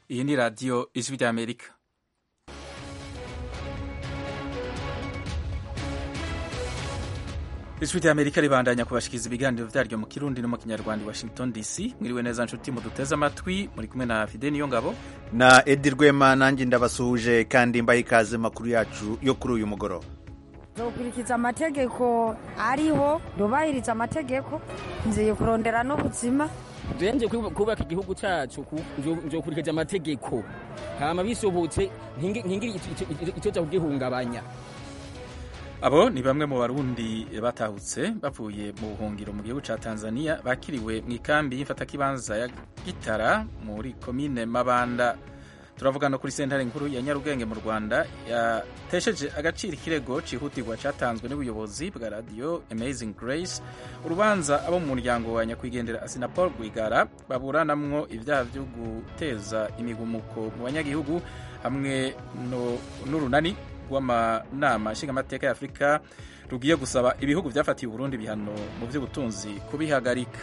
iyi ni radiyo ijwi ry'amerika ijwi ry'amerika ribandanya kubashikiriza ibiganiro vyaryo mu kirundi no mu kinyarwanda i washington dc mwiriwe neza nshuti muduteze amatwi muri kumwe na fide niyo ngabo na edi rwema nanjye ndabasuhuje kandi mbaha ikaze makuru yacu yo kuri uyu mugoroba nzokurikiza amategeko ariho ndubahiriza amategeko nziye kurondera n'ubuzima nje kubaka igihugu cyacu nzokurikiza amategeko hama bisobotse ntingire icyo cyo kugihungabanya abo ni bamwe mu barundi batahutse bavuye mu buhungiro mu gihugu ca tanzania bakiriwe mu ikambi y'imfatakibanza ya gitara muri komine mabanda turavuga no kuri sentare nkuru ya nyarugenge mu rwanda yatesheje agaciro ikirego cihutirwa catanzwe n'ubuyobozi bwa radio amazing grace urubanza abo mu muryango wa nyakwigendera asinapol rwigara baburanamwo ivyaha vyo guteza imigumuko mu banyagihugu hamwe n'urunani rw'amanama nshingamateka ya afurika rugiye gusaba ibihugu vyafatiye uburundi ibihano mu vy'ubutunzi kubihagarika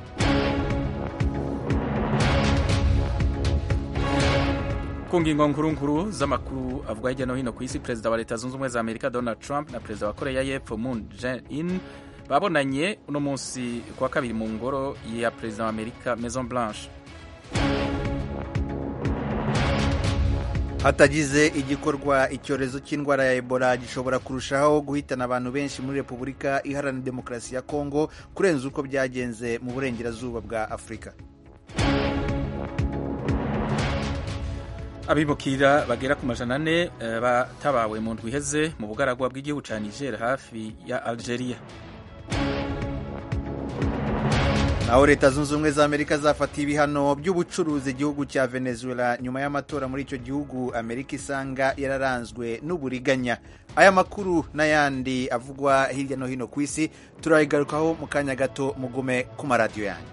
ku ngingo nkuru z'amakuru avuga hirya no hino ku isi perezida wa leta zunze ubumwe za amerika donald trump na perezida wa koreya y'epfo moon jae-in babonanye uno munsi kuwa kabiri mu ngoro ya perezida wa amerika maison blanche hatagize igikorwa icyorezo cy'indwara ya ebola gishobora kurushaho guhitana abantu benshi muri repubulika iharanira demokarasi ya kongo kurenza uko byagenze mu burengerazuba bwa afurika abimukira bagera ku majana ane batabawe mu ndwi iheze mu bugaragwa bw'igihugu ca niger hafi ya algeria naho leta zunze ubumwe za amerika zafatiye ibihano by'ubucuruzi igihugu cya venezuela nyuma y'amatora muri icyo gihugu amerika isanga yararanzwe n'uburiganya aya makuru n'ayandi avugwa hirya no hino ku isi turayigarukaho mu kanya gato mugume ku maradiyo yanyu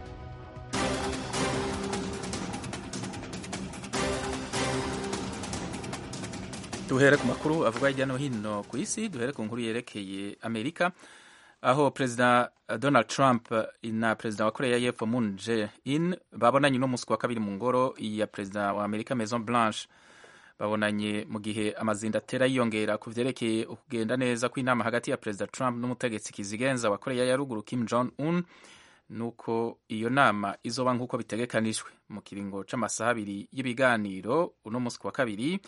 duhere ku makuru avuga hirya no hino ku isi duhere ku nkuru yerekeye amerika aho perezida donald trump na perezida wa koreya y'epfo moon jae-in babonanye uno munsi wa kabiri mu ngoro ya perezida wa amerika maison blanche babonanye mu gihe amazinda atera yiyongera ku vyerekeye ukugenda neza kw'inama hagati ya perezida trump n'umutegetsi kizigenza wa koreya ya ruguru kim jong un nuko iyo nama izoba nk'uko bitegekanijwe mu kiringo c'amasaha abiri y'ibiganiro uno munsi wa kabiri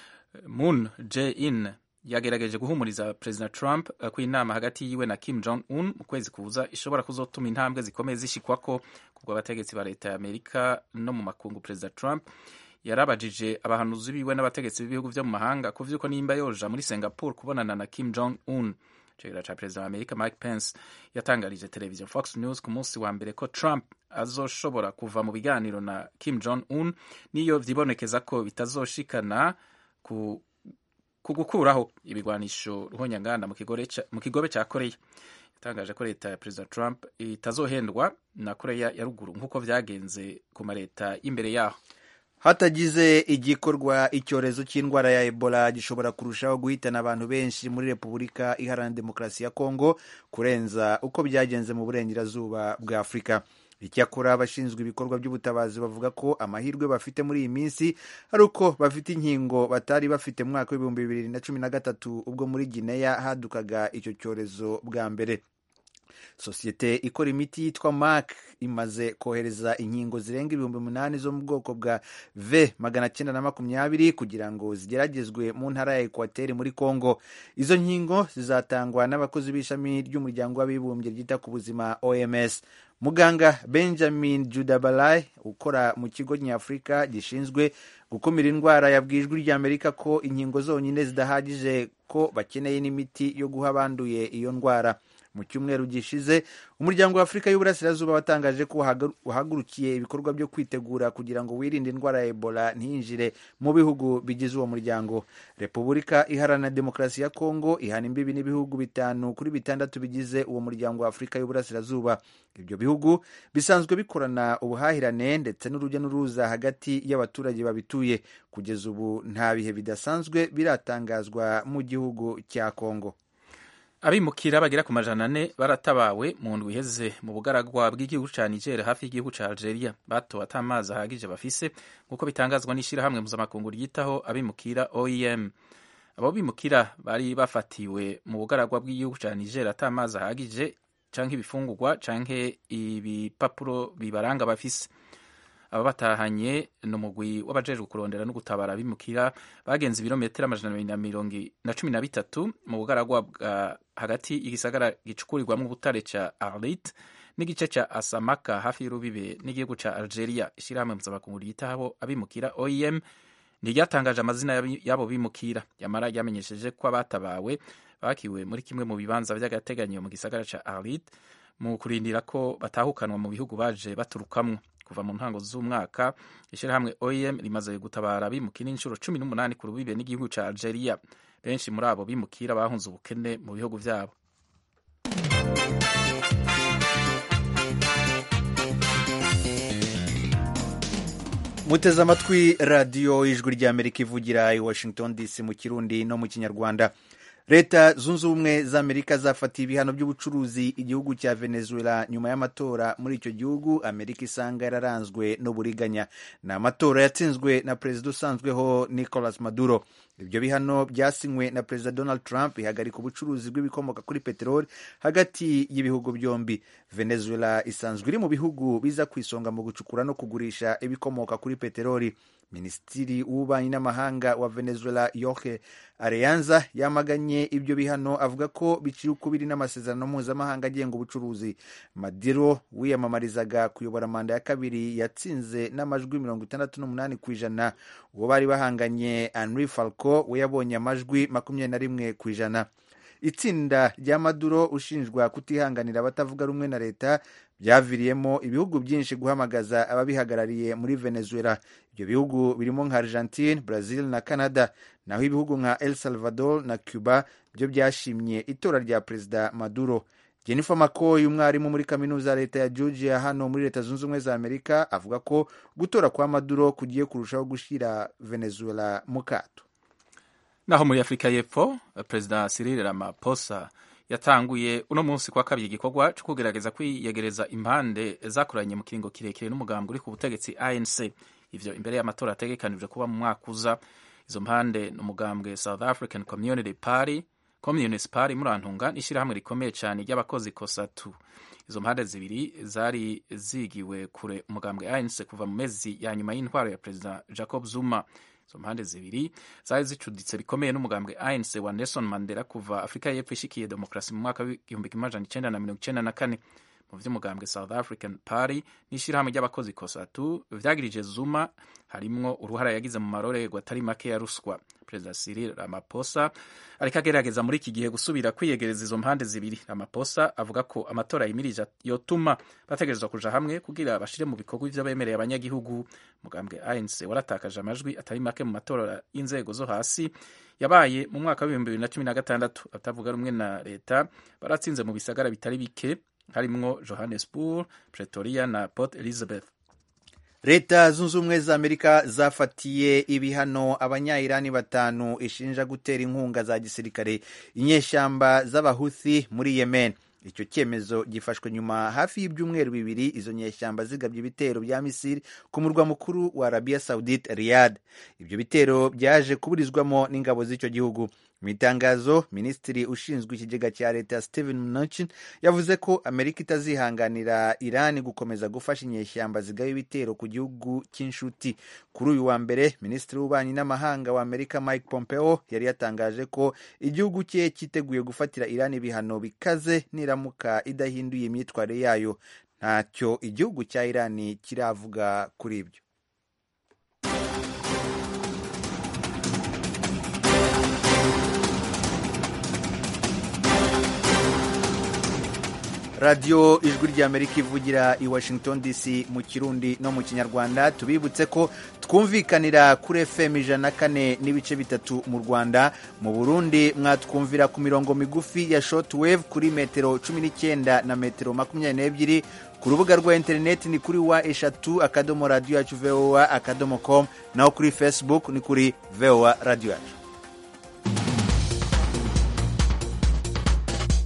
moon jae-in yagerageje guhumuriza perezida trump ko inama hagati yiwe na kim jong un mu kwezi kuza ishobora kuzotuma intambwe zikomeye zishikwako kubwo abategetsi ba leta ya amerika no mu makungu perezida trump yarabajije abahanuzi biwe n'abategetsi b'ibihugu vyo mu mahanga ku vy'uko nimba yoja muri singapore kubonana na kim jong un icegera ca perezida wa amerika mike pence yatangarije televiziyo fox news ku munsi wa mbere ko trump azoshobora kuva mu biganiro na kim jong un niyo vyibonekeza ko bitazoshikana ku ku gukuraho ibigwanisho ruhonyanganda mu kigobe cya koreya yatangaje ko leta ya perezida trump itazohendwa na koreya ya ruguru nk'uko vyagenze ku maleta y'imbere yaho hatagize igikorwa icyorezo cy'indwara ya ebola gishobora kurushaho guhitana abantu benshi muri repubulika iharanira demokarasi ya kongo kurenza uko byagenze mu burengerazuba bwa afurika icyakora abashinzwe ibikorwa by'ubutabazi bavuga ko amahirwe bafite muri iyi minsi ari uko bafite inkingo batari bafite mu mwaka w'ibihumbi bibiri na cumi na gatatu ubwo muri gineya hadukaga icyo cyorezo bwa mbere sosiyete ikora imiti yitwa mark imaze kohereza inkingo zirenga ibihumbi umunani zo mu bwoko bwa v magana cyenda na makumyabiri kugira ngo zigeragezwe mu ntara ya ekwateri muri congo izo nkingo zizatangwa n'abakozi b'ishami ry'umuryango w'abibumbye ryita ku buzima oms muganga benjamin judabalai ukora mu kigo nyafurika gishinzwe gukumira indwara yabwiye ijwi ry'amerika ko inkingo zonyine zidahagije ko bakeneye n'imiti yo guha abanduye iyo ndwara mu cyumweru gishize umuryango wa afurika y'uburasirazuba watangaje ko wahagurukiye ibikorwa byo kwitegura kugira ngo wirinde indwara ya ebola ntiyinjire mu bihugu bigize uwo muryango repubulika iharanira demokarasi ya kongo ihana imbibi n'ibihugu bitanu kuri bitandatu bigize uwo muryango wa afurika y'uburasirazuba ibyo bihugu bisanzwe bikorana ubuhahirane ndetse n'urujya n'uruza hagati y'abaturage babituye kugeza ubu nta bihe bidasanzwe biratangazwa mu gihugu cya kongo abimukira bagera ku majana ane baratabawe mu ndwi iheze mu bugaragwa bw'igihugu ca niger hafi y'igihugu ca algeria batowe ata amazi ahagije bafise nk'uko bitangazwa n'ishirahamwe mpuzamakungu ryitaho abimukira oem abo bimukira bari bafatiwe mu bugaragwa bw'igihugu ca niger ata amazi ahagije canke ibifungurwa canke ibipapuro bibaranga bafise aba batahanye ni umugwi w'abajejwe kurondera no gutabara abimukira bagenze ibirometero amajana abiri na mirongo na cumi na bitatu mu bugaragwa bwa hagati y'igisagara gicukurirwamo ubutare ca arlit n'igice ca asamaka hafi y'urubibe n'igihugu ca algeria ishirahamwe mpuzamakungu ryitaho abimukira oem ntiryatangaje amazina y'abo bimukira yamara ryamenyesheje ko abatabawe bakiwe muri kimwe mu bibanza vy'agateganyo mu gisagara ca arlit mu kurindira ko batahukanwa mu bihugu baje baturukamwo kuva mu ntango z'umwaka ishyirahamwe oem rimaze gutabara abimukira inshuro cumi n'umunani ku rubibe n'igihugu ca algeria benshi muri abo bimukira bahunze ubukene mu bihugu vyabo muteze amatwi radiyo ijwi ry'amerika ivugira i washington dc mu kirundi no mu kinyarwanda leta zunze ubumwe za amerika zafatiye ibihano by'ubucuruzi igihugu cya venezuela nyuma y'amatora muri icyo gihugu amerika isanga yararanzwe n'uburiganya ni amatora yatsinzwe na perezida usanzweho nicolas maduro ibyo bihano byasinywe na perezida donald trump bihagarika ubucuruzi bw'ibikomoka kuri peteroli hagati y'ibihugu byombi venezuela isanzwe iri mu bihugu biza ku isonga mu gucukura no kugurisha ibikomoka kuri peteroli minisitiri w'ububanyi n'amahanga wa venezuela yohe areyanza yamaganye ibyo bihano avuga ko biciye ukubiri n'amasezerano mpuzamahanga agenga ubucuruzi madiro wiyamamarizaga kuyobora manda ya kabiri yatsinze n'amajwi mirongo itandatu n'umunani ku ijana uwo bari bahanganye henri falco we yabonye amajwi makumyabiri na rimwe ku ijana itsinda rya maduro ushinjwa kutihanganira abatavuga rumwe na leta byaviriyemo ibihugu byinshi guhamagaza ababihagarariye muri venezuela ibyo bihugu birimo nka argentine brazil na canada naho ibihugu nka el salvador na cuba byo byashimye itora rya perezida maduro jennifer mccoy umwarimu muri kaminuza ya leta ya georgia hano muri leta zunze ubumwe za amerika avuga ko gutora kwa maduro kugiye kurushaho gushyira venezuela mu kato naho muri afurika y'epfo perezida cyril ramaphosa yatanguye uno munsi kwa kabiri igikorwa cyo kugerageza kwiyegereza impande zakoranye mu kiringo kirekire n'umugambwe uri ku butegetsi anc ivyo imbere y'amatora ategekanijwe kuba mu mwaka uza izo mpande ni umugambwe south african community party communist party murantunga n'ishyirahamwe rikomeye cyane ry'abakozi kosatu izo mpande zibiri zari zigiwe kure umugambwe anc kuva mu mezi ya nyuma y'intwaro ya perezida jacob zuma izo mpande zibiri zari zicuditse bikomeye n'umugambwe anc wa nelson mandela kuva afurika y'epfo ishikiye demokarasi mu mwaka w'igihumbi kimwe amajana icenda na mirongo icenda na kane mu vy'umugambwe south african party n'ishirahamwe ry'abakozi kosatu vyagirije zuma harimwo uruhara yagize mu marorerwa atari make ya ruswa perezida cyril ramaphosa ariko agerageza muri iki gihe gusubira kwiyegereza izo mpande zibiri ramaphosa avuga ko amatora yimirije yotuma bategerezwa kuja hamwe kugira bashire mu bikorwa ivyo bemereye abanyagihugu mugambwe anc waratakaje amajwi atari make mu matora y'inzego zo hasi yabaye mu mwaka w'ibihumbi bibiri na cumi na gatandatu abatavuga rumwe na leta baratsinze mu bisagara bitari bike harimwo johannesburg pretoria na port elizabeth leta zunze ubumwe za amerika zafatiye ibihano abanyayirani batanu ishinja gutera inkunga za gisirikare inyeshyamba z'abahuthi muri yemen icyo cyemezo gifashwe nyuma hafi y'ibyumweru bibiri izo nyeshyamba zigabye ibitero bya misiri ku murwa mukuru wa arabiya saudite riyad ibyo bitero byaje kuburizwamo n'ingabo z'icyo gihugu mu itangazo minisitiri ushinzwe ikigega cya leta steven mnuchin yavuze ko amerika itazihanganira irani gukomeza gufasha inyeshyamba zigaba ibitero ku gihugu cy'inshuti kuri uyu wa mbere minisitiri w'ububanyi n'amahanga wa amerika mike pompeo yari yatangaje ko igihugu cye cyiteguye gufatira irani ibihano bikaze niramuka idahinduye imyitwarire yayo ntacyo igihugu cya irani kiravuga kuri ibyo radiyo ijwi ry'amerika ivugira i washington dc mu kirundi no mu kinyarwanda tubibutse ko twumvikanira kuri fm ijana na kane n'ibice bitatu mu rwanda mu burundi mwatwumvira ku mirongo migufi ya shortwave kuri metero cumi n'icyenda na metero makumyabiri n'ebyiri ku rubuga rwa interineti ni kuri wa eshatu akadomo radiyo yacu voa akadomo com naho kuri facebook ni kuri voa radiyo yacu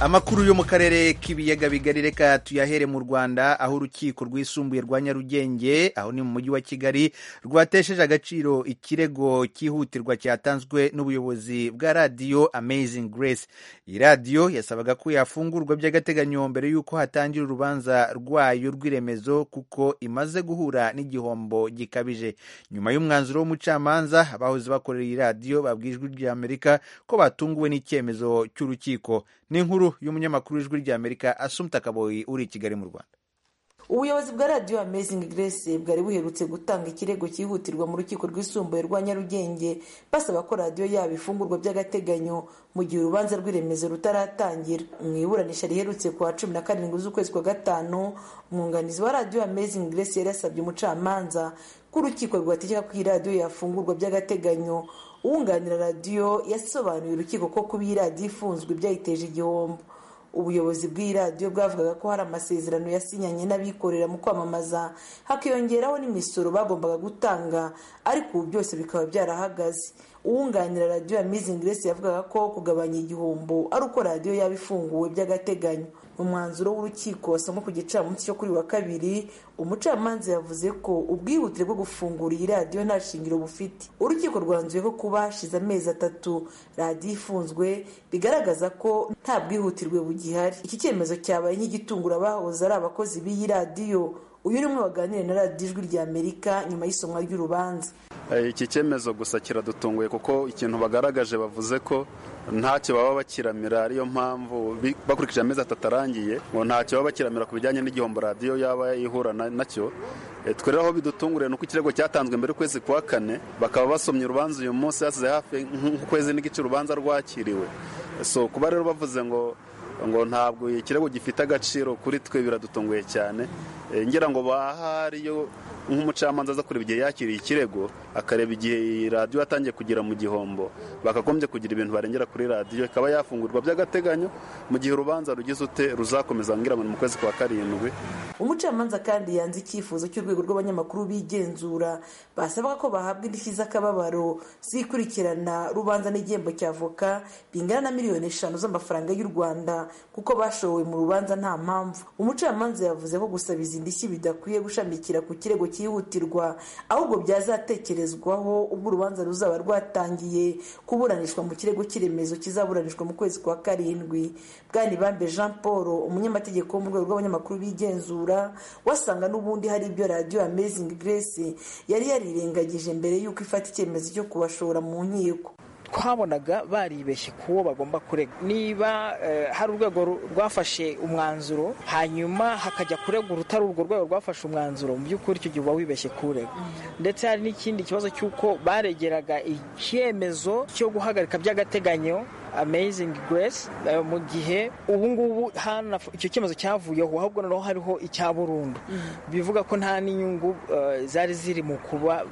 amakuru yo mu karere k'ibiyaga bigari reka tuyahere mu rwanda aho urukiko rwisumbuye rwa nyarugenge aho ni mu mujyi wa kigali rwatesheje agaciro ikirego cyihutirwa cyatanzwe n'ubuyobozi bwa radiyo amazing grace iyi radiyo yasabaga ko yafungurwa by'agateganyo mbere y'uko hatangira urubanza rwayo rw'iremezo kuko imaze guhura n'igihombo gikabije nyuma y'umwanzuro w'umucamanza abahoze bakorera iyi radiyo babwiye ijwi ry'amerika ko batunguwe n'icyemezo cy'urukiko ni inkuru y'umunyamakuru w'ijwi ry'amerika asumta kaboyi uri i kigali mu rwanda ubuyobozi bwa radiyo amazing grace bwari buherutse gutanga ikirego cyihutirwa mu rukiko rwisumbuye rwa nyarugenge basaba ko radiyo yabo ifungurwa by'agateganyo mu gihe urubanza rw'iremezo rutaratangira mu iburanisha riherutse ku wa cumi na karindwi z'ukwezi kwa gatanu umwunganizi wa radiyo amazing grace yari yasabye umucamanza ko urukiko rwategeka ko iyi radiyo yafungurwa by'agateganyo uwunganira radiyo yasobanuriye urukiko ko kuba iyi radiyo ifunzwe byayiteje igihombo ubuyobozi bw'iyi radiyo bwavugaga ko hari amasezerano yasinyanye n'abikorera mu kwamamaza hakiyongeraho n'imisoro bagombaga gutanga ariko ubu byose bikaba byarahagaze uwunganira radiyo ya mizingi grace yavugaga ko kugabanya igihombo ari uko radiyo yaba ifunguwe by'agateganyo mu mwanzuro w'urukiko wasomwe ku gicamunsi cyo kuri wa kabiri umucamanza yavuze ko ubwihutire bwo gufungura iyi radiyo nta shingiro bufite urukiko rwanzuye ko kuba hashize amezi atatu radiyo ifunzwe bigaragaza ko nta bwihutirwe bugihari iki cyemezo cyabaye nk'igitungura abahoze ari abakozi b'iyi radiyo uyu ni umwe waganiriye na radiyo ijwi rya amerika nyuma y'isomwa ry'urubanza iki cyemezo gusa kiradutunguye kuko ikintu bagaragaje bavuze ko ntacyo baba bakiramira ariyo mpamvu bakurikije amezi atatu arangiye ngo ntacyo baba bakiramira ku bijyanye n'igihombo radiyo yaba ihura nacyo twe rero aho bidutunguriye ni uko ikirego cyatanzwe mbere y'ukwezi kwa kane bakaba basomye urubanza uyu munsi hasize hafi nk'ukwezi n'igice urubanza rwakiriwe so kuba rero bavuze ngo ngo ntabwo ikirego gifite agaciro kuri twe biradutunguye cyane ngira ngo bahariyo nk'umucamanza aza kureba igihe yakiriye ikirego akareba igihe iyi radiyo yatangiye kugera mu gihombo bakagombye kugira ibintu barengera kuri radiyo ikaba yafungurwa by'agateganyo mu gihe urubanza rugize ute ruzakomeza ngira ngo ni mu kwezi kwa karindwi umucamanza kandi yanze icyifuzo cy'urwego rw'abanyamakuru bigenzura basabaga ko bahabwa indishyi z'akababaro zikurikirana rubanza n'igihembo cya avoka bingana na miliyoni eshanu z'amafaranga y'u rwanda kuko bashowe mu rubanza nta mpamvu umucamanza yavuze ko gusaba izi ndishyi bidakwiye gushamikira ku kirego cyihutirwa ahubwo byazatekerezwaho ubwo urubanza ruzaba rwatangiye kuburanishwa mu kirego cy'iremezo kizaburanishwa mu kwezi kwa karindwi bwanibambe jean paul umunyamategeko wo mu rwego rw'abanyamakuru bigenzura wasanga n'ubundi hari ibyo radiyo amazing grace yari yarirengagije mbere y'uko ifata icyemezo cyo kubashora mu nkiko twabonaga baribeshye ku wo bagomba kurega niba hari urwego rwafashe umwanzuro hanyuma hakajya kurega urutari urwo rwego rwafashe umwanzuro mu by'ukuri icyo gihe uba wibeshye kurega ndetse hari n'ikindi kibazo cy'uko baregeraga icyemezo cyo guhagarika by'agateganyo amazing grace mu gihe ubu ngubu icyo cyemezo cyavuyeho ahubwo noneho hariho icya burundu bivuga ko nta n'inyungu zari ziri mu kuba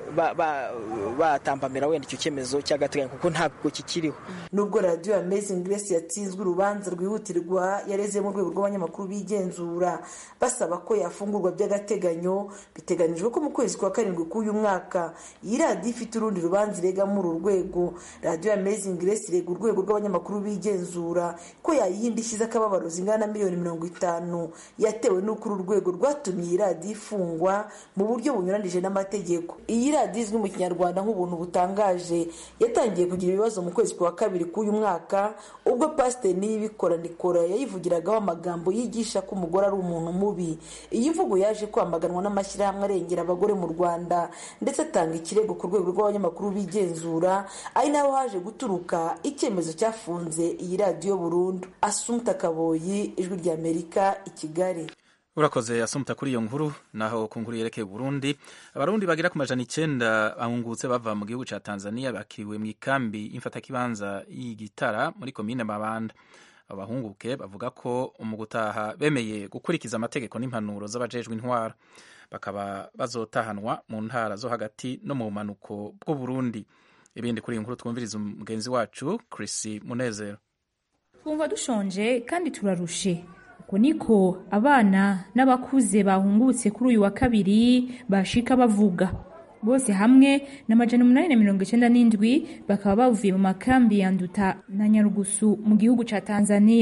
batambamira wenda icyo cyemezo cy'agateganyo kuko ntabwo kikiriho nubwo radiyo amazing grace yatsinzwe urubanza rwihutirwa yareze mu rwego rw'abanyamakuru bigenzura basaba ko yafungurwa by'agateganyo biteganyijwe ko mu kwezi kwa karindwi k'uyu mwaka iyi radiyo ifite urundi rubanza irega muri uru rwego radiyo amazing grace irega urwego urwego rw'abanyamakuru bigenzura ko yayiha indishyi z'akababaro zingana na miliyoni mirongo itanu yatewe n'uko uru rwego rwatumye iyi radiyo ifungwa mu buryo bunyuranije n'amategeko iyi radiyo izwi mu kinyarwanda nk'ubuntu butangaje yatangiye kugira ibibazo mu kwezi kwa kabiri k'uyu mwaka ubwo pasiteri niyibikora nikora yayivugiragaho amagambo yigisha ko umugore ari umuntu mubi iyi mvugo yaje kwamaganwa n'amashyirahamwe arengera abagore mu rwanda ndetse atanga ikirego ku rwego rw'abanyamakuru bigenzura ari naho haje guturuka icyemezo cyafunze iyi radiyo burundu asumta kaboyi ijwi ry'amerika i kigali urakoze asumta kuri iyo nkuru naho ku nkuru yerekeye Burundi abarundi bagera ku majana icyenda bahungutse bava mu gihugu cya Tanzania bakiriwe mu ikambi y'imfatakibanza y'igitara muri komine Mabanda abahunguke bavuga ko mu gutaha bemeye gukurikiza amategeko n'impanuro z'abajejwe intwara bakaba bazotahanwa mu ntara zo hagati no mu bumanuko bw'u Burundi ibindi kuri iyi nkuru twumviriza umugenzi wacu Chris Munezero twumva dushonje kandi turarushe uko niko abana n'abakuze bahungutse kuri uyu wa kabiri bashika bavuga bose hamwe na majana umunani na mirongo icyenda n'indwi bakaba bavuye mu makambi ya nduta na nyarugusu mu gihugu ca tanzania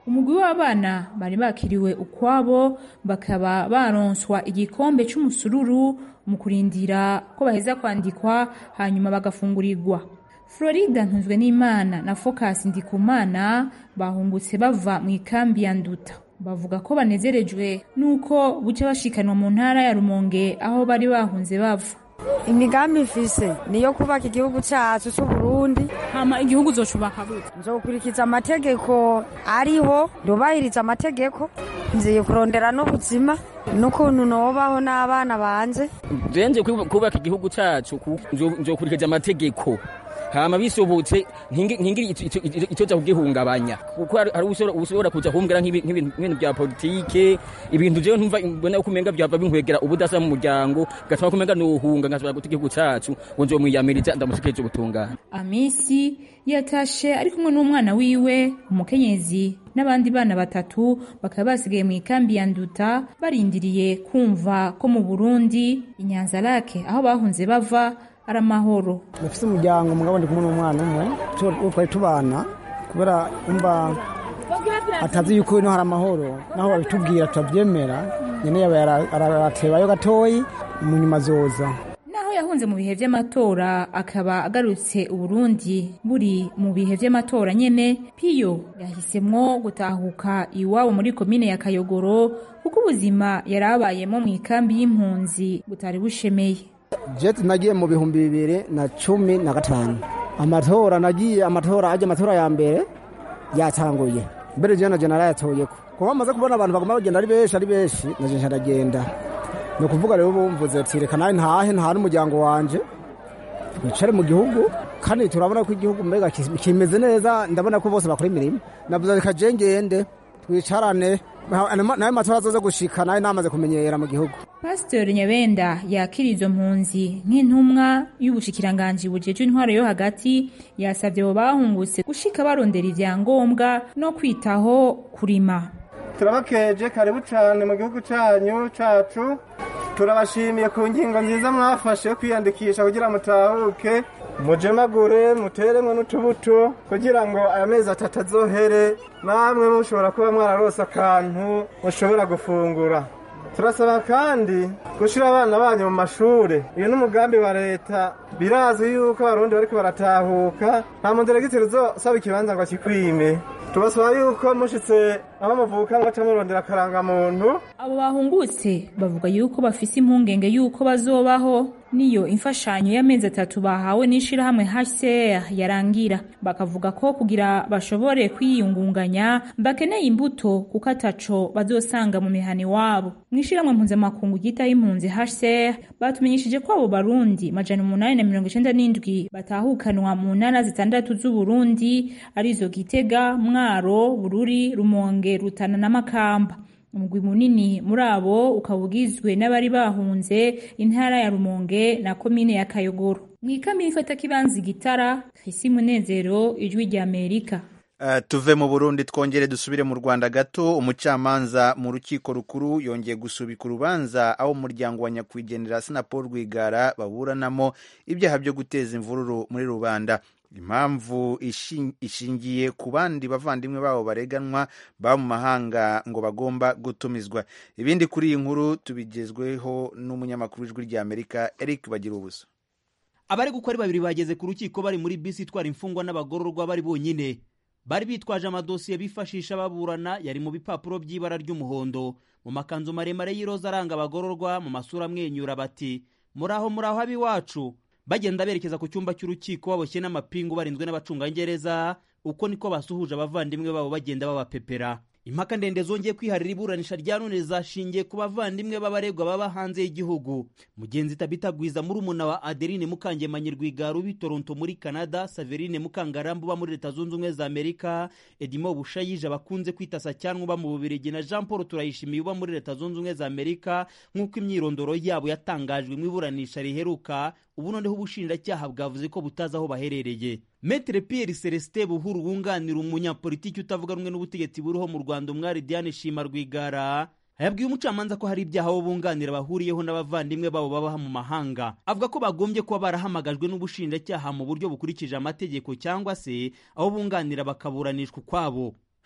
umugwi w'abana bari bakiriwe ukwabo bakaba baronswa igikombe c'umusururu mu kurindira ko baheza kwandikwa hanyuma bagafungurirwa florida ntunzwe n'imana na focus ndikumana bahungutse bava mu ikambi ya nduta bavuga ko banezerejwe n'uko buca bashikanwa mu ntara ya rumonge aho bari bahunze bava imigambi mfise niyo kubaka igihugu cyacu c'uburundi hama igihugu zocubaka gute nzokurikiza amategeko ariho ndubahiriza amategeko nziye kurondera n'ubuzima n'ukuntu nobaho n'abana banje jenje kubaka igihugu cacu nzokurikiza amategeko hama bisobotse ntingiri icyo cyo kugihungabanya kuko hari ushobora kuja kumbwira nk'ibintu bya politike ibintu jewe ntumva mbona uko umenga byava binkwegera ubudasa mu muryango gatuma kumenga nuhunga nkashobora guta igihugu cacu ngo nzomwiyamiriza ndamushikije ubutungane amisi yatashe ari kumwe n'umwana wiwe umukenyezi n'abandi bana batatu bakaba basigaye mu ikambi ya nduta barindiriye kumva ko mu burundi inyanza lake aho bahunze bava ari amahoro dufite umuryango mugabo ndi kumwe n'umwana umwe twari tubana kubera umva atazi yuko ino hari amahoro naho babitubwira turabyemera nyine yaba aratebayo gatoyi mu nyuma zoza naho yahunze mu bihe vy'amatora akaba agarutse uburundi buri mu bihe vy'amatora nyene piyo yahisemwo gutahuka iwabo muri komine ya kayogoro kuko ubuzima yari abayemo mu ikambi y'impunzi butari bushemeye jeti nagiye mu bihumbi bibiri na cumi na gatanu amatora nagiye amatora ajya amatora ya mbere yatanguye mbere jewe na jenera yatoyeko kuba bamaze kubona abantu bagomba bagenda ari benshi ari benshi na jewe ndagenda ni ukuvuga rero bumvuze ati reka nawe ntahe ntahe n'umuryango wanje twicare mu gihugu kandi turabona ko igihugu mbega kimeze neza ndabona ko bose bakora imirimo navuze reka je ngende twicarane nawe matora azoze gushika nawe namaze kumenyera mu gihugu pasiteri nyabenda yakira izo mpunzi nk'intumwa y'ubushikiranganji bujejwe intwaro yo hagati yasabye abo bahungutse gushika barondera ivyangombwa no kwitaho kurima turabakeje karibu cyane mu gihugu cyanyu cacu turabashimiye ku ngingo nziza mwafashe yo kwiyandikisha kugira mutahuke mujemagure muteremwe n'utubuto kugira ngo aya mezi atatu azohere namwe mushobora kuba mwararose akantu mushobora gufungura turasaba kandi gushyira abana banyu mu mashuri uyu ni umugambi wa leta birazwi yuko abarundi bariko baratahuka nta muderegiteri uzosaba ikibanza ngo akikwime tubasaba yuko mushitse aho muvuka ngo murondera akarangamuntu abo bahungutse bavuga yuko bafise impungenge yuko bazobaho niyo imfashanyo y'amezi atatu bahawe n'ishirahamwe HCR yarangira bakavuga ko kugira bashobore kwiyungunganya bakeneye imbuto kuko ataco bazosanga mu mihani wabo mw'ishirahamwe mpuzamakungu ryitaho impunzi HCR batumenyesheje ko abo barundi majana umunani na mirongo icenda n'indwi batahukanwa mu ntara zitandatu z'uburundi arizo gitega mwaro bururi rumonge rutana na makamba umugwi munini muri abo ukaba ugizwe n'abari bahunze intara ya rumonge na komine ya kayogoro mu ikambi ifata kibanza gitara krisi munezero ijwi rya amerika Uh, tuve mu burundi twongere dusubire mu rwanda gato umucamanza mu rukiko rukuru yongeye gusubika urubanza aho umuryango wa nyakwigendera sina paul rwigara baburanamo ibyaha byo guteza imvururu muri rubanda impamvu ishingiye ku bandi bavandimwe babo bareganwa baba mu mahanga ngo bagomba gutumizwa ibindi kuri iyi nkuru tubigezweho n'umunyamakuru w'ijwi rya amerika eric bagira ubusa abari gukora ari babiri bageze ku rukiko bari muri bisi itwara imfungwa n'abagororwa bari bonyine bari bitwaje amadosiye bifashisha baburana yari mu bipapuro by'ibara ry'umuhondo mu makanzu maremare y'iroza aranga abagororwa mu masura amwenyura bati muraho muraho ab'iwacu bagenda berekeza ku cyumba cy'urukiko baboshye n'amapingu barinzwe n'abacungagereza uko niko basuhuje abavandimwe babo bagenda babapepera impaka ndende zongeye kwiharira iburanisha rya none zashingiye ku bavandimwe b'abaregwa baba hanze y'igihugu mugenzi tabitagwiza muri umuna wa adeline mukangemanyi rwigara ubi toronto muri canada saverine mukangarambu uba muri leta zunze ubumwe za amerika edimo bushayije bakunze kwita sacyanwa uba mu bubirigi na jean paul turayishimiye uba muri leta zunze ubumwe za amerika nk'uko imyirondoro yabo yatangajwe mu iburanisha riheruka ubu noneho ubushinjacyaha bwavuze ko butazi aho baherereye metere pierre celestin buhuru wunganira umunyapolitiki utavuga rumwe n'ubutegetsi buriho mu rwanda umwari diane shima rwigara yabwiye umucamanza ko hari ibyaha abo bunganira bahuriyeho n'abavandimwe babo baba mu mahanga avuga ko bagombye kuba barahamagajwe n'ubushinjacyaha mu buryo bukurikije amategeko cyangwa se abo bunganira bakaburanishwa ukwabo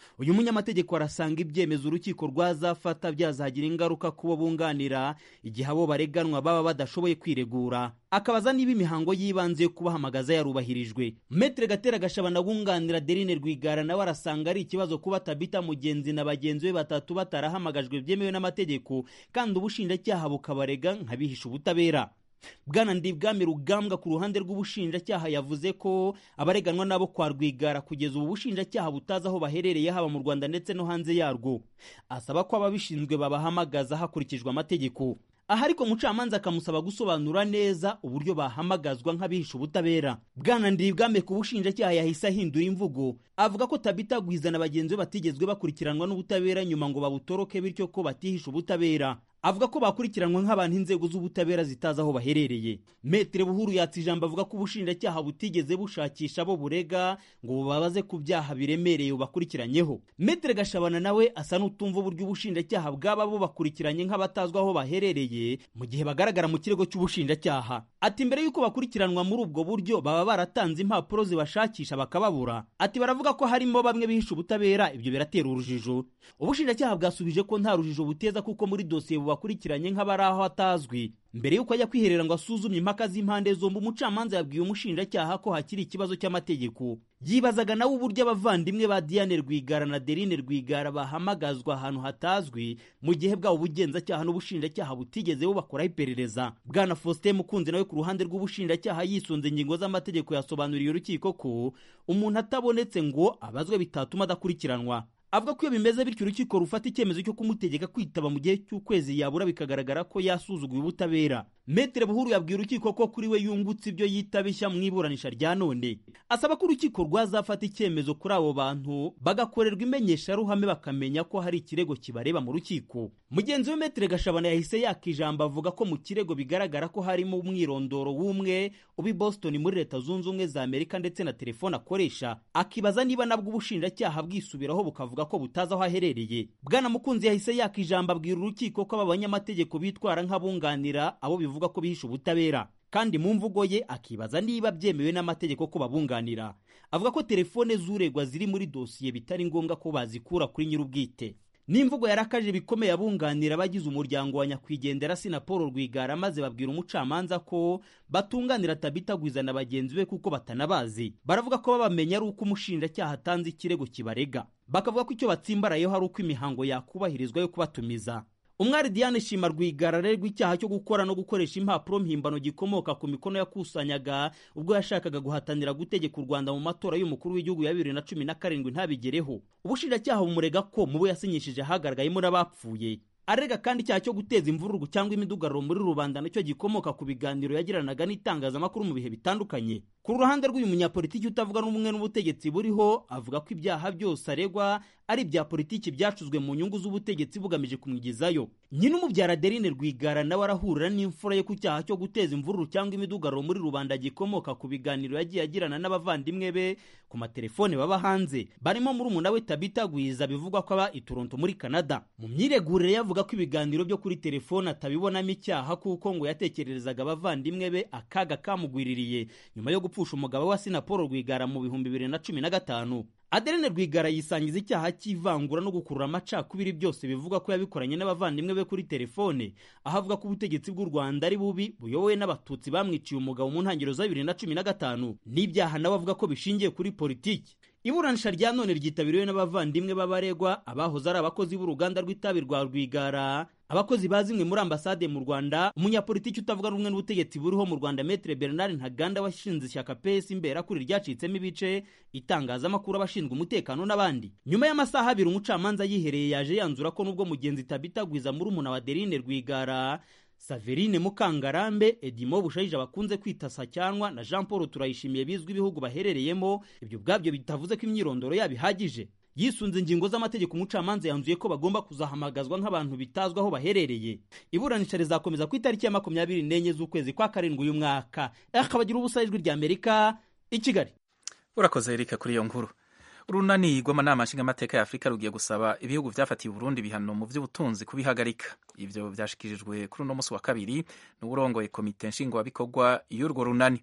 uyu munyamategeko arasanga ibyemezo urukiko rwazafata byazagira ingaruka ku bo bunganira igihe abo bareganwa baba badashoboye kwiregura akabaza niba imihango y'ibanze yo kubahamagaza yarubahirijwe metere gatera gashabana wunganira derine rwigara nawe arasanga ari ikibazo kuba tabita mugenzi na bagenzi be batatu batarahamagajwe byemewe n'amategeko kandi ubushinjacyaha bukabarega nk'abihisha ubutabera bwana ndibwami rugambwa ku ruhande rw'ubushinjacyaha yavuze ko abareganwa nabo kwa rwigara kugeza ubu bushinjacyaha butazi aho baherereye haba mu rwanda ndetse no hanze yarwo asaba ko ababishinzwe babahamagaza hakurikijwe amategeko aha ariko mucamanza akamusaba gusobanura neza uburyo bahamagazwa nk'abihisha ubutabera bwana ndibwame ku bushinjacyaha yahise ahindura imvugo avuga ko tabita gwiza na bagenzi be batigezwe bakurikiranwa n'ubutabera nyuma ngo babutoroke bityo ko batihisha ubutabera avuga ko bakurikiranwa nk'abantu inzego z'ubutabera zitazi aho baherereye metere buhuru yatse ijambo avuga ko ubushinjacyaha butigeze bushakisha abo burega ngo bubabaze ku byaha biremereye bubakurikiranyeho metere gashabana nawe asa n'utumva uburyo ubushinjacyaha bwaba bubakurikiranye nk'abatazwi aho baherereye mu gihe bagaragara mu kirego cy'ubushinjacyaha ati mbere y'uko bakurikiranwa muri ubwo buryo baba baratanze impapuro zibashakisha bakababura ati baravuga ko harimo bamwe bihisha ubutabera ibyo biratera urujijo ubushinjacyaha bwasubije ko nta rujijo buteza kuko muri dosiye bakurikiranye nk'abari aho atazwi mbere y'uko ajya kwiherera ngo asuzumye impaka z'impande zombi umucamanza yabwiye umushinjacyaha ko hakiri ikibazo cy'amategeko yibazaga nawe uburyo abavandimwe ba diane rwigara na derine rwigara bahamagazwa ahantu hatazwi mu gihe bwabo ubugenzacyaha n'ubushinjacyaha butigeze bubakoraho iperereza bwana faustin mukunzi nawe ku ruhande rw'ubushinjacyaha yisunze ingingo z'amategeko yasobanuriye urukiko ko umuntu atabonetse ngo abazwe bitatuma adakurikiranwa avuga ko iyo bimeze bityo urukiko rufata icyemezo cyo kumutegeka kwitaba mu gihe cy'ukwezi yabura bikagaragara ko yasuzuguye ubutabera metere buhuru yabwiye urukiko ko kuri we yungutse ibyo yita bishya mu iburanisha rya none asaba ko urukiko rwazafata icyemezo kuri abo bantu bagakorerwa imenyesharuhame bakamenya ko hari ikirego kibareba mu rukiko mugenzi we metere gashabana yahise yaka ijambo avuga ko mu kirego bigaragara ko harimo umwirondoro w'umwe ubi boston muri leta zunze ubumwe za amerika ndetse na telefone akoresha akibaza niba nabwo ubushinjacyaha bwisubiraho bukavuga ko butazi aho aherereye bwana mukunzi yahise yaka ijambo abwira urukiko ko aba banyamategeko bitwara nk'abunganira abo bivuga ko bihisha ubutabera kandi mu mvugo ye akibaza niba byemewe n'amategeko ko babunganira avuga ko telefone z'uregwa ziri muri dosiye bitari ngombwa ko bazikura kuri nyir'ubwite n'imvugo yarakaje bikomeye abunganira abagize umuryango wa nyakwigendera sina paul rwigara maze babwira umucamanza ko batunganira tabitagwiza na bagenzi be kuko batanabazi baravuga ko babamenya ari uko umushinjacyaha atanze ikirego kibarega bakavuga ko icyo batsimbarayeho ari uko imihango yakubahirizwa yo kubatumiza umwari diane shima rwigara arerwa icyaha cyo gukora no gukoresha impapuro mpimbano gikomoka ku mikono yakusanyaga ubwo yashakaga guhatanira gutegeka u rwanda mu matora y'umukuru w'igihugu ya bibiri na cumi na karindwi ntabigereho ubushinjacyaha bumurega ko mu bo yasinyishije hagaragayemo n'abapfuye arega kandi icyaha cyo guteza imvururu cyangwa imidugararo muri rubanda nacyo gikomoka ku biganiro yagiranaga n'itangazamakuru mu bihe bitandukanye ku ruhande rw'uyu munyapolitiki utavuga n'ubumwe n'ubutegetsi buriho avuga ko ibyaha byose aregwa ari ibya politiki byacuzwe mu nyungu z'ubutegetsi bugamije kumwigizayo nyine umubyara derine rwigara nawe arahurira n'imfura ye ku cyaha cyo guteza imvururu cyangwa imidugararo muri rubanda gikomoka ku biganiro yagiye agirana n'abavandimwe be ku matelefone baba hanze barimo muri umuna we tabita gwiza bivugwa ko aba i toronto muri canada mu myiregurire yavuga ko ibiganiro byo kuri telefone atabibonamo icyaha kuko ngo yatekererezaga abavandimwe be akaga kamugwiririye nyuma yo gupfusha umugabo wa sina paul rwigara mu bihumbi bibiri na cumi na gatanu adeline rwigara yisangiza icyaha cy'ivangura no gukurura amacakubiri byose bivuga ko yabikoranye n'abavandimwe be kuri telefone aho avuga ko ubutegetsi bw'u rwanda ari bubi buyobowe n'abatutsi bamwiciye umugabo mu ntangiriro za bibiri na cumi na gatanu n'ibyaha nawe avuga ko bishingiye kuri politiki iburanisha rya none ryitabiriwe n'abavandimwe b'abaregwa abahoze ari abakozi b'uruganda rw'itabi rwa rwigara abakozi ba zimwe muri ambasade mu rwanda umunyapolitiki utavuga rumwe n'ubutegetsi buriho mu rwanda metre bernard ntaganda washinze ishyaka ps imberakuri ryacitsemo ibice itangazamakuru abashinzwe umutekano n'abandi nyuma y'amasaha abiri umucamanza yihereye yaje yanzura ko nubwo mugenzi tabitagwiza muri umuna wa derine rwigara saverine mukangarambe edimo bushayije bakunze kwita sacyanwa na jean paul turayishimiye bizwi ibihugu baherereyemo ibyo ubwabyo bitavuze ko imyirondoro yabo ihagije yisunze ingingo z'amategeko umucamanza yanzuye ko bagomba kuzahamagazwa nk'abantu bitazwi aho baherereye iburanisha rizakomeza ku itariki ya makumyabiri n'enye z'ukwezi kwa karindwi uyu mwaka akabagira ubusa ijwi rya amerika i kigali urakoze erika kuri iyo nkuru urunani rw'amanama nshingamateka ya afurika rugiye gusaba ibihugu byafatiye uburundi ibihano mu by'ubutunzi kubihagarika ibyo byashyikirijwe kuri uno munsi wa kabiri n'uburongoye komite nshingwabikorwa y'urwo runani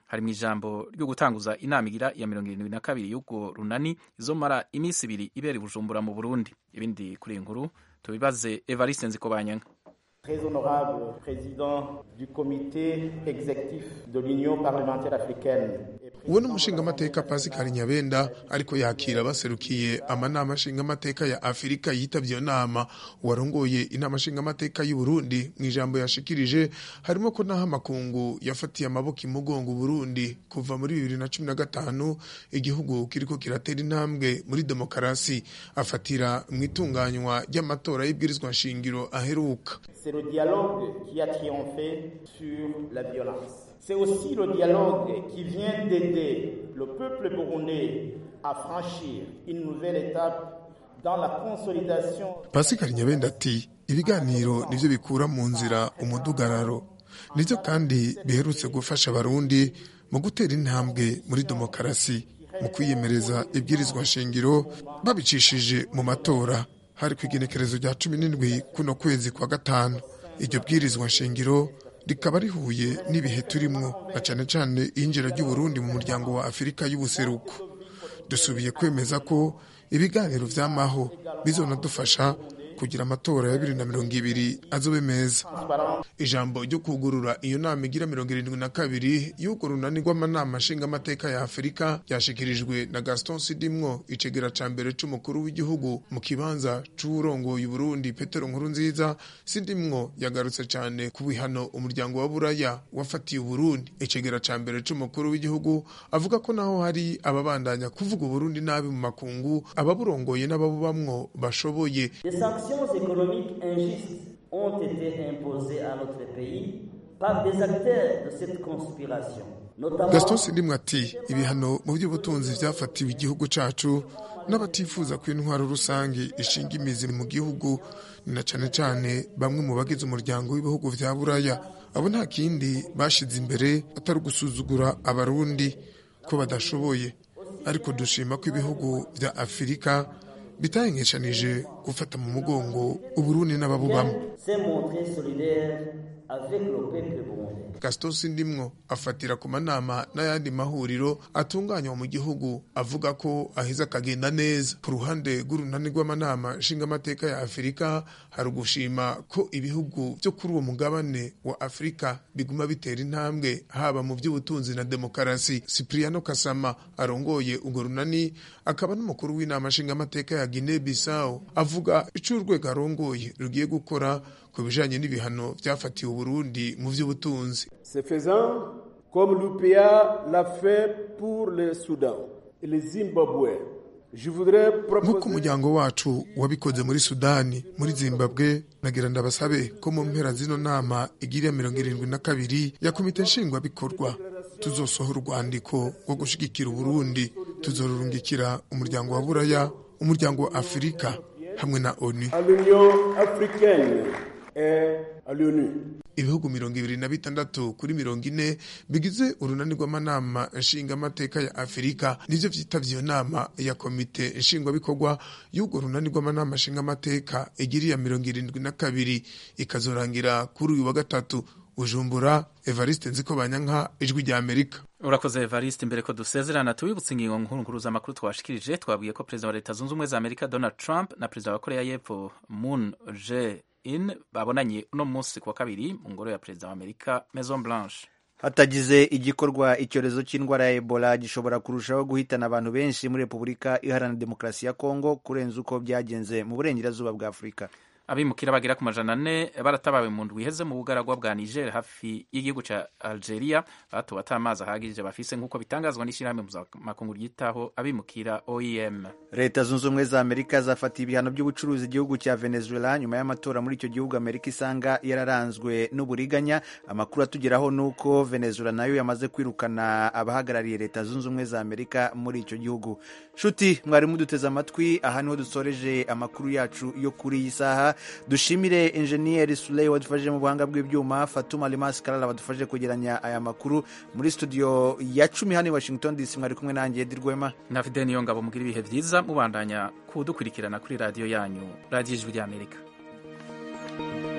hari mu ijambo ryo gutanguza inama igira ya mirongo irindwi na kabiri y'ubwo runani izomara iminsi ibiri ibera i bujumbura mu burundi ibindi kuri iyi nkuru tubibaze evariste nzikobanyanka Très honorable président du comité exécutif de l'Union parlementaire africaine. uwo ni umushingamateka pasikari nyabenda ariko yakira baserukiye amanama nshingamateka ya afurika yitabye iyo nama uwarongoye inama nshingamateka y'u burundi mu ijambo yashikirije harimo ko naho amakungu yafatiye amaboko imugongo burundi kuva muri bibiri na cumi na gatanu igihugu kiriko kiratera intambwe muri demokarasi afatira mu itunganywa ry'amatora y'ibwirizwa nshingiro aheruka C'est le dialogue qui a triomphé sur la violence. C'est aussi le dialogue qui vient d'aider le peuple burundais à franchir une nouvelle étape dans la consolidation. pasikari nyabenda ati ibiganiro nivyo bikura mu nzira umudugararo nivyo kandi biherutse gufasha abarundi mu gutera intambwe muri demokarasi mu kwiyemereza ibwirizwa nshingiro babicishije mu matora hari ku igenekerezo rya cumi n'indwi kuno kwezi kwa gatanu iryo bwirizwa nshingiro rikaba rihuye n'ibihe turimwo na cane cane iyinjira ry'uburundi mu muryango wa afurika y'ubuseruko dusubiye kwemeza ko ibiganiro vy'amaho bizonadufasha kugira amatora ya bibiri na mirongo ibiri azobe meza ijambo ryo kugurura iyo nama igira mirongo irindwi na kabiri y'urwo runani rw'amanama nshingamateka ya afurika ryashikirijwe na gaston sidimwo icegera ca mbere c'umukuru w'igihugu mu kibanza c'uwurongoye uburundi petero nkuru nziza sidimwo yagarutse cane ku bihano umuryango wa buraya wafatiye uburundi icegera ca mbere c'umukuru w'igihugu avuga ko naho hari ababandanya kuvuga uburundi nabi mu makungu ababurongoye n'ababubamwo bashoboye Des sanctions économiques injustes ont été imposées à notre pays par des acteurs de cette conspiration. notamment gaston sidimwe ati ibihano mu by'ubutunzi byafatiwe igihugu cacu n'abatifuza ko intwaro rusange ishinga imizi mu gihugu ni na cane cane bamwe mu bagize umuryango w'ibihugu vya buraya abo nta kindi bashize imbere atari ugusuzugura abarundi ko badashoboye ariko dushima ko ibihugu vya afurika bitahengeshanije gufata mu mugongo uburundi n'ababubamo s'est montré solidaire avec le peuple burundais. gaston sindimwo afatira ku manama n'ayandi mahuriro atunganywa mu gihugu avuga ko aheza akagenda neza ku ruhande rw'urunani rw'amanama nshingamateka ya afurika hari ugushima ko ibihugu byo kuri uwo mugabane wa afurika biguma bitera intambwe haba mu by'ubutunzi na demokarasi cipriano kasama arongoye urwo runani akaba n'umukuru w'inama nshingamateka ya guinea bissau avuga ico urwego arongoye rugiye gukora ku bijanye n'ibihano vyafatiwe uburundi mu vy'ubutunzi Ce faisant, comme l'UPA l'a fait pour le Soudan et le Zimbabwe, je voudrais nk'uko proposer umuryango wacu wabikoze muri sudani muri zimbabwe nagira ndabasabe ko mu mpera zino nama igiriya mirongo irindwi na kabiri ya komite nshingwabikorwa tuzosohora urwandiko rwo gushigikira uburundi tuzorurungikira umuryango wa buraya umuryango wa afurika hamwe na onu à l'Union africaine et à l'ONU. ibihugu mirongo ibiri na bitandatu kuri mirongo ine bigize urunani rw'amanama nshingamateka ya afurika nivyo vyitavye iyo nama ya komite nshingwabikorwa y'urwo runani rw'amanama nshingamateka igiriya mirongo irindwi na kabiri ikazorangira kuri uyu wa gatatu bujumbura evariste nziko banyanka ijwi rya amerika urakoze evariste imbere ko dusezerana tubibutse ingingo nkuru nkuru z'amakuru twashikirije twabwiye ko perezida wa leta zunze ubumwe za amerika donald trump na perezida wa korea y'epfo moon jae in babonanye uno munsi ku wa kabiri mu ngoro ya perezida wa amerika maison blanche hatagize igikorwa icyorezo cy'indwara ya ebola gishobora kurushaho guhitana abantu benshi muri repubulika iharanira demokarasi ya kongo kurenza uko byagenze mu burengerazuba bwa afurika abimukira bagera ku majana ane baratabawe mu ndwi iheze mu bugaragwa bwa niger hafi y'igihugu ca algeria batuwe ata amazi ahagije bafise nk'uko bitangazwa n'ishyirahamwe mpuzamakungu ryitaho abimukira oem leta zunze ubumwe za amerika zafatiye ibihano by'ubucuruzi igihugu cya venezuela nyuma y'amatora muri icyo gihugu amerika isanga yararanzwe n'uburiganya amakuru atugeraho ni uko venezuela nayo yamaze kwirukana abahagarariye leta zunze ubumwe za amerika muri icyo gihugu nshuti mwari muduteze amatwi aha niho dusoreje amakuru yacu yo kuri iyi saha dushimire enjeniyeri suley wadufashije mu buhanga bw'ibyuma fatuma limas karara badufashije kwegeranya aya makuru muri studio ya cumi hano i washington dc mwari kumwe nanjye edi rwema na fide niyo ngabo mugira ibihe byiza mubandanya kudukurikirana kuri radiyo yanyu radiyo ijwi ry'amerika